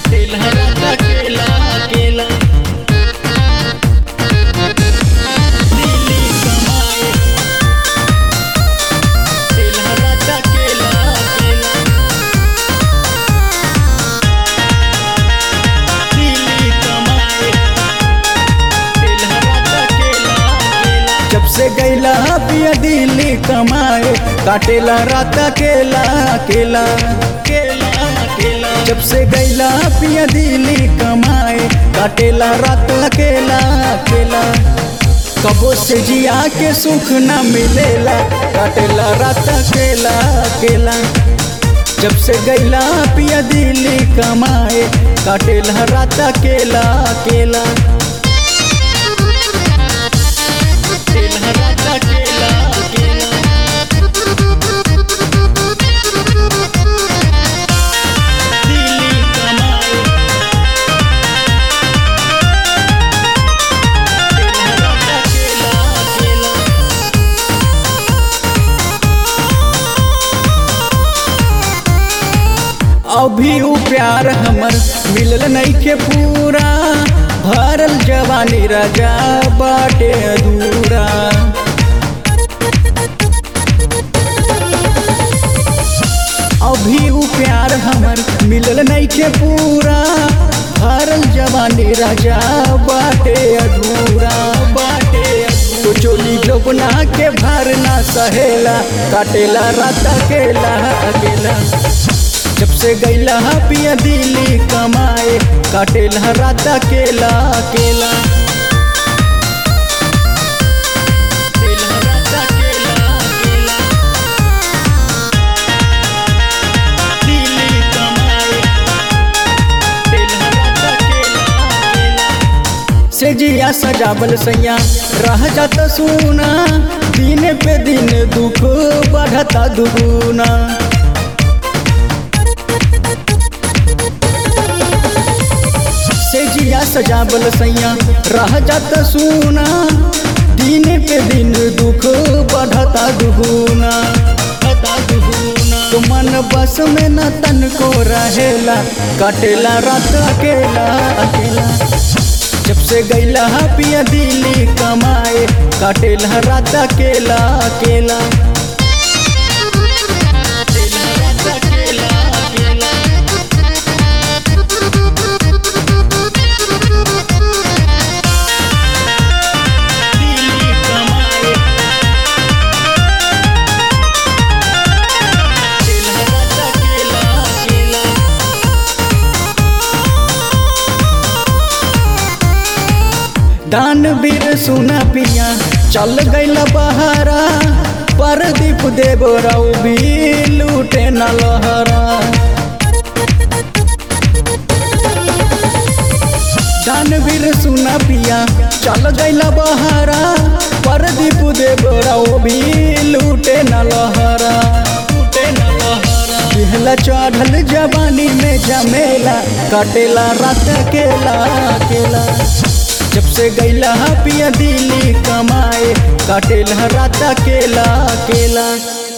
काटेला रात अकेला अकेला दिल्ली कमाए काटेला रात अकेला अकेला दिल्ली कमाए काटेला रात अकेला अकेला जब से गैला पिया दिल्ली कमाए काटेला रात अकेला अकेला अकेला अकेला जब से गैला पिया दिल्ली कमाए काटेला रात अकेला अकेला कबो से जिया के सुख न मिलेला काटेला रात अकेला अकेला जब से गैला पिया दिल्ली कमाए काटेला रात अकेला अकेला काटेला रात अकेला अकेला दिल्ली कमाए काटेला रात अकेला अकेला अभी उ प्यार हमर मिलल नइखे पूरा भरल जवानी राजा बाटे अधूरा अभी उ प्यार हमर मिलल नइखे पूरा भरल जवानी राजा बाटे अधूरा बाटे अधूरा। तो चोली जोबना के भर ना सहेला काटेला रात अकेला अकेला जब से गैला पिया दिल्ली कमाए काटेला रात अकेला अकेला काटेला रात अकेला अकेला दिल्ली कमाए काटेला रात अकेला अकेला से जिया सजावल सैया रह जात सुना दिन पे दिन दुख बढ़ता दुगुना से जिया सजावल सैया रह जात सुना दिन पे दिन दुख बढ़ता दुगुना बढ़ता दुगुना तो मन बस में न तन को रहेला कटेला रात अकेला अकेला जब से गैला पिया दिल्ली कमाए काटेला रात अकेला अकेला काटेला रात अकेला अकेला दिल्ली कमाए काटेला रात अकेला अकेला दानवीर सुना पिया चल गइल बहारा परदीप देव राव भी लूटे न लहरा दानवीर सुना पिया चल गइल बहारा परदीप देव राव भी लूटे न लहरा लूटे न लहरा पिहला चढ़ल जवानी में जमेला कटेला रात अकेला अकेला जब से गैला पिया दिल्ली कमाए काटेला रात अकेला अकेला